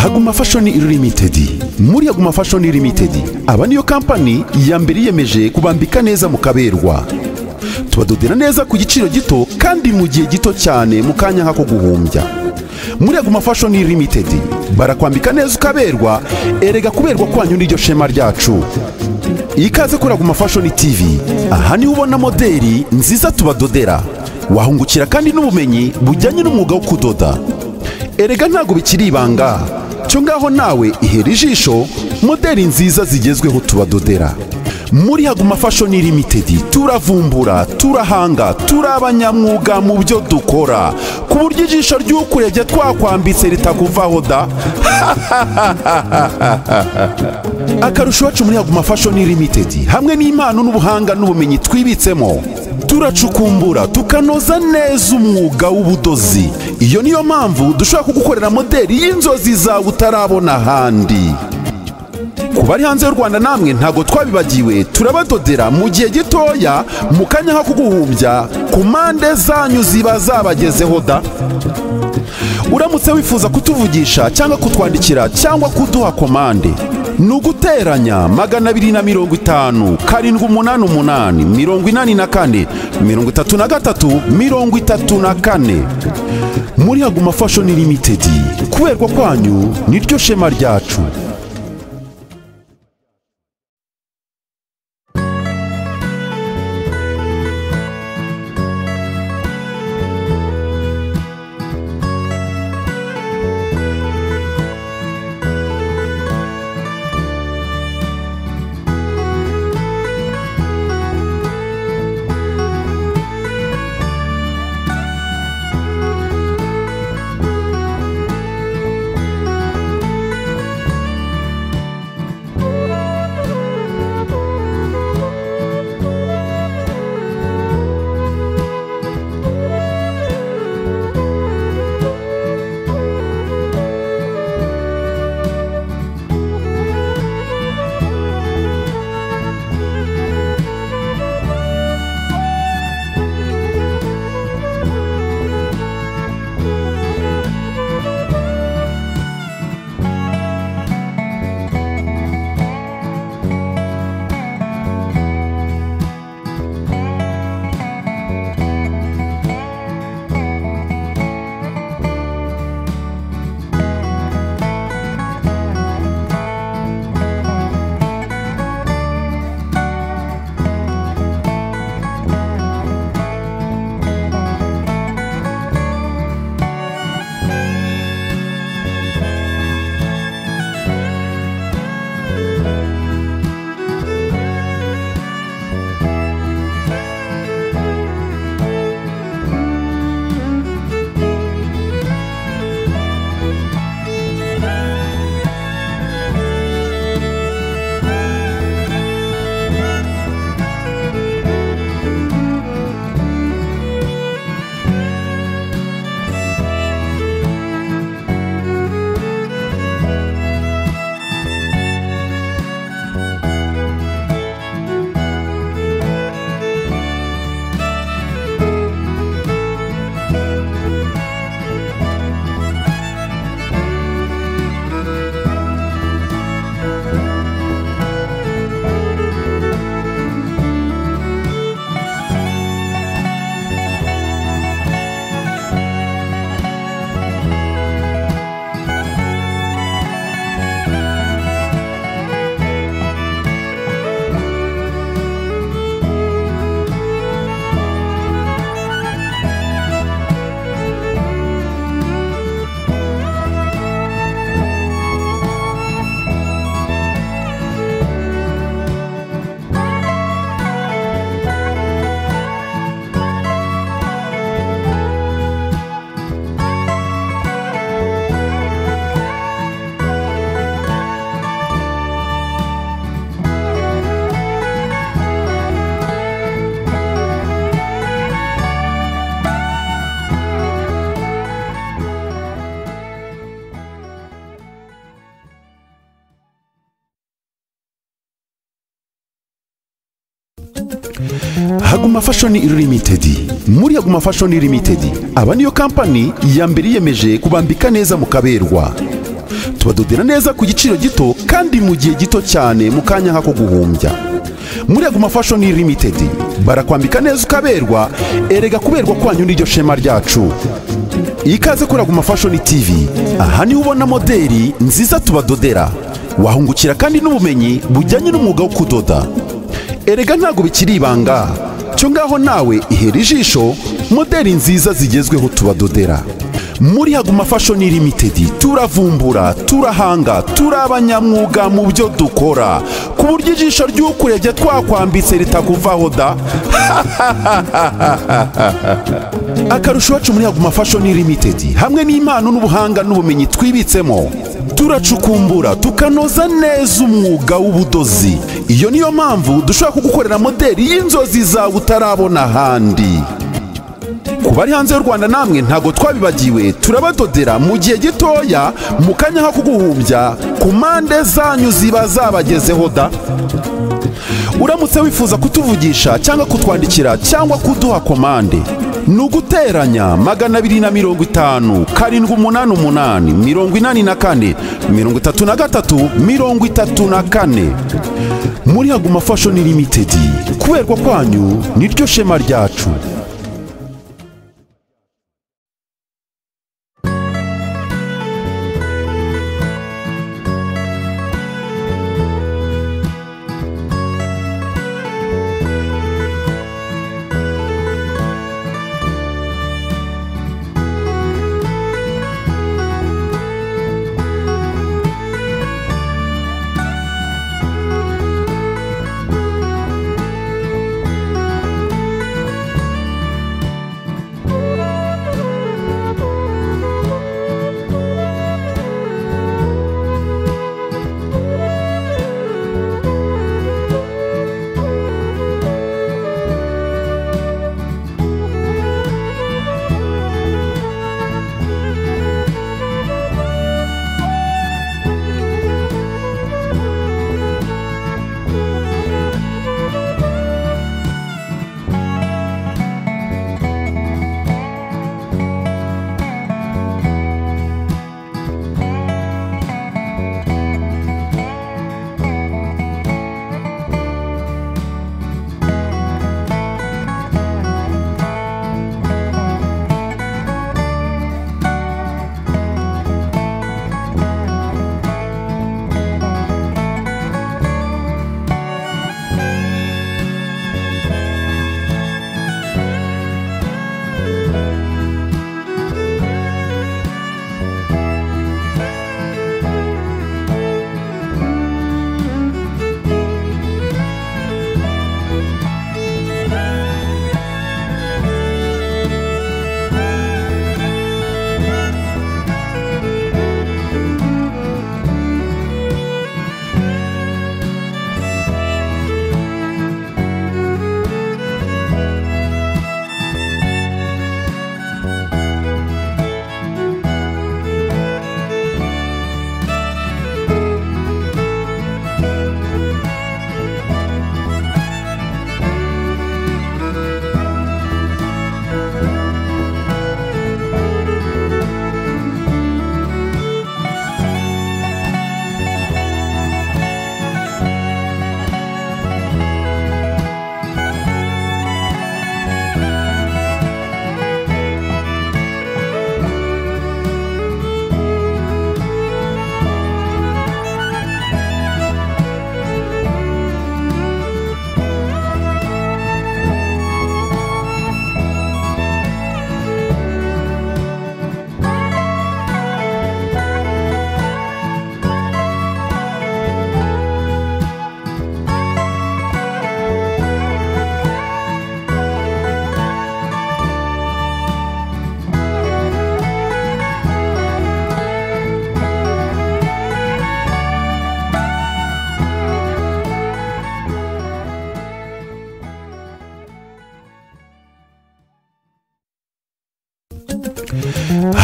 haguma fashoni limited muri haguma fashoni limited aba niyo kampani ya mbere yiyemeje kubambika neza mu kaberwa tubadodera neza ku giciro gito kandi mu gihe gito cyane mu kanya nk'ako guhumbya muri haguma fashoni limited barakwambika neza ukaberwa erega kuberwa kwanyu n'iryo shema ryacu ikaze kuri haguma fashoni tv aha niho ubona moderi nziza tubadodera wahungukira kandi n'ubumenyi bujyanye n'umwuga wo kudoda erega ntabwo bikiri ibanga cyo ngaho nawe ihera ijisho moderi nziza zigezweho tubadodera muri haguma fashoni limitedi turavumbura turahanga turi abanyamwuga mu byo dukora ku buryo ijisho ry'ukurebye twakwambitse ritakuvaho da akarusho iwacu muri haguma fashoni limitedi hamwe n'impano n'ubuhanga n'ubumenyi twibitsemo turacukumbura tukanoza neza umwuga w'ubudozi iyo niyo mpamvu dushobora kugukorera moderi y'inzozi zawe utarabona ahandi ku bari hanze y'u rwanda namwe ntabwo twabibagiwe turabadodera mu gihe gitoya mu kanya nko kuguhumbya ku mpande zanyu ziba zabagezeho da uramutse wifuza kutuvugisha cyangwa kutwandikira cyangwa kuduha komande ni uguteranya magana abiri na mirongo itanu karindwi umunani umunani mirongo inani na kane mirongo itatu na gatatu mirongo itatu na kane muri haguma fashoni limitedi kuberwa kwanyu niryo shema ryacu haguma fashoni limited muri haguma fashoni limited aba niyo kampani ya mbere yiyemeje kubambika neza mu kaberwa tubadodera neza ku giciro gito kandi mu gihe gito cyane mu kanya nk'ako guhumbya muri aguma fashion limited barakwambika neza ukaberwa erega kuberwa kwanyu n'iryo shema ryacu ikaze kuri aguma fashion tv aha niho ubona moderi nziza tubadodera wahungukira kandi n'ubumenyi bujyanye n'umwuga wo kudoda erega ntabwo bikiri ibanga cyo ngaho nawe ihera ijisho moderi nziza zigezweho tubadodera muri haguma fashion limited turavumbura turahanga turi abanyamwuga mu byo dukora ku buryo ijisho ry'ukurebye twakwambitse ritakuvaho da akarusho iwacu muri haguma fashion limited hamwe n'impano n'ubuhanga n'ubumenyi twibitsemo turacukumbura tukanoza neza umwuga w'ubudozi iyo niyo mpamvu dushobora kugukorera moderi y'inzozi zawe utarabona ahandi ku bari hanze y'u rwanda namwe ntabwo twabibagiwe turabadodera mu gihe gitoya mu kanya nko kuguhumbya ku mpande zanyu ziba zabagezeho da uramutse wifuza kutuvugisha cyangwa kutwandikira cyangwa kuduha komande ni uguteranya magana abiri na mirongo itanu karindwi umunani umunani mirongo inani na kane mirongo itatu na gatatu mirongo itatu na kane muri haguma fashoni limitedi kuberwa kwanyu niryo shema ryacu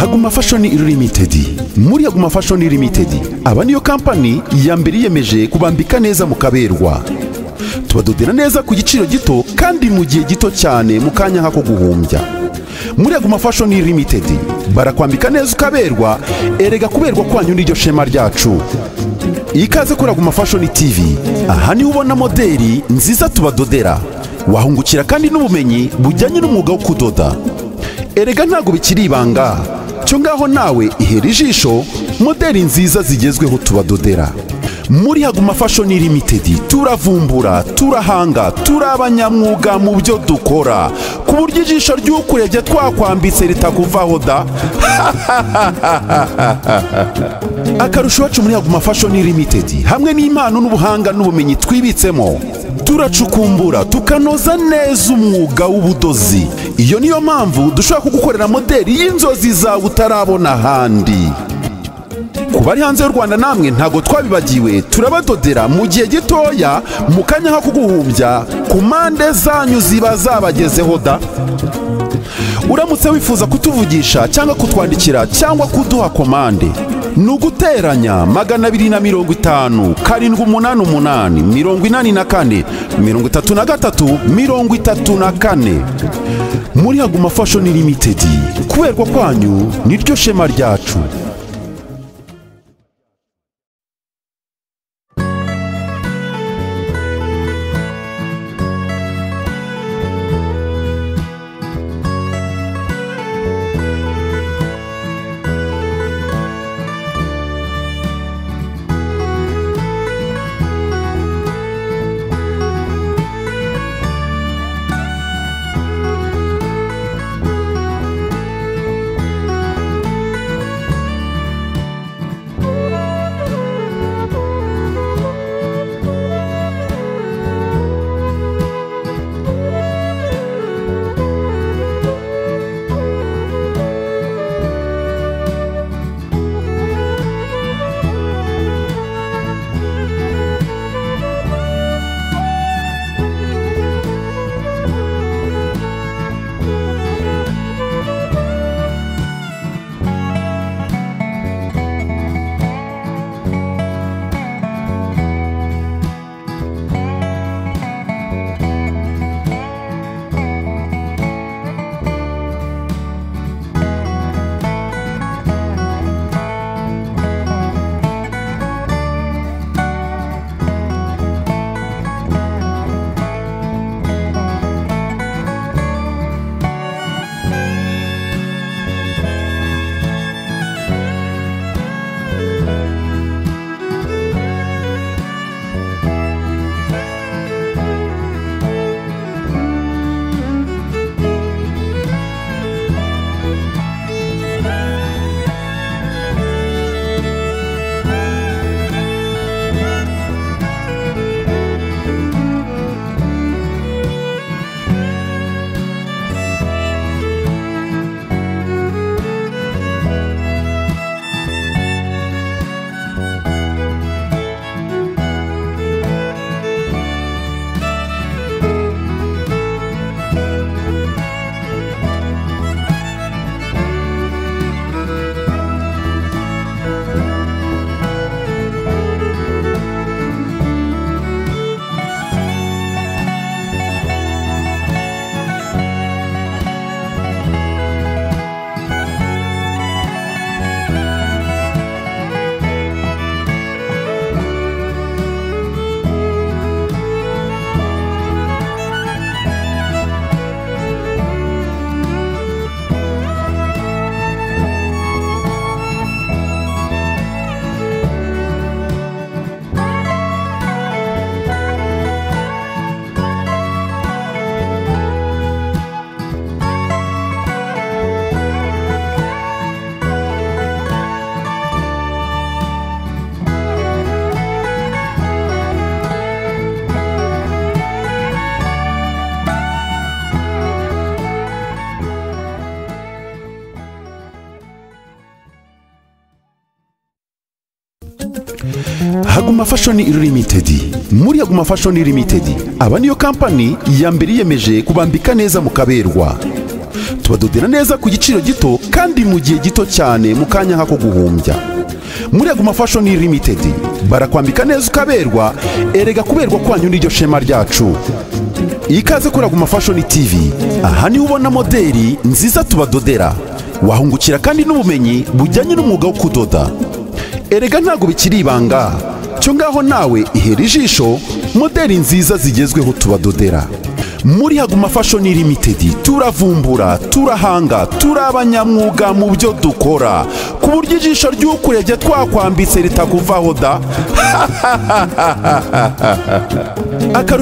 Haguma Fashion Limited. Muri Haguma Fashion Limited, aba niyo kampani ya mbere yiyemeje kubambika neza mukaberwa. Tubadodera neza ku giciro gito kandi mu gihe gito cyane mu kanya nk'ako guhumbya. muri aguma fashoni limitedi barakwambika neza ukaberwa erega kuberwa kwanyu niryo shema ryacu ikaze kuri aguma fashoni tivi aha niho ubona moderi nziza tubadodera wahungukira kandi n'ubumenyi bujyanye n'umwuga wo kudoda erega ntabwo bikiri ibanga cyo ngaho nawe ihera ijisho moderi nziza zigezweho tubadodera muri haguma fashoni limitedi turavumbura turahanga turi abanyamwuga mu byo dukora ku buryo ijisho ry'ukurebye twakwambitse ritakuvaho da akarusho iwacu muri haguma fashoni limitedi hamwe n'impano n'ubuhanga n'ubumenyi twibitsemo turacukumbura tukanoza neza umwuga w'ubudozi iyo niyo mpamvu dushobora kugukorera moderi y'inzozi zawe utarabona ahandi ku bari hanze y'u rwanda namwe ntabwo twabibagiwe turabadodera mu gihe gitoya mu kanya ko kuguhumbya ku mpande zanyu ziba zabagezeho da uramutse wifuza kutuvugisha cyangwa kutwandikira cyangwa kuduha komande ni uguteranya magana abiri na mirongo itanu karindwi umunani umunani mirongo inani na kane mirongo itatu na gatatu mirongo itatu na kane muri haguma fashoni limitedi kuberwa kwanyu niryo shema ryacu Haguma Fashion Limited muri Haguma Fashion Limited aba niyo kampani ya mbere yiyemeje kubambika neza mukaberwa tubadodera neza ku giciro gito kandi mu gihe gito cyane mu kanya nk'ako guhumbya muri Haguma Fashion Limited barakwambika neza ukaberwa erega kuberwa kwanyu niryo shema ryacu ikaze kuri Aguma Fashion TV aha niho ubona moderi nziza tubadodera wahungukira kandi n'ubumenyi bujyanye n'umwuga wo kudoda erega ntabwo bikiri ibanga cyo ngaho nawe ihera ijisho moderi nziza zigezweho tubadodera muri Haguma Fashion Limited turavumbura turahanga turabanyamwuga mu byo dukora ku buryo ijisho ry'ukurebye twakwambitse ritakuvaho da akarusho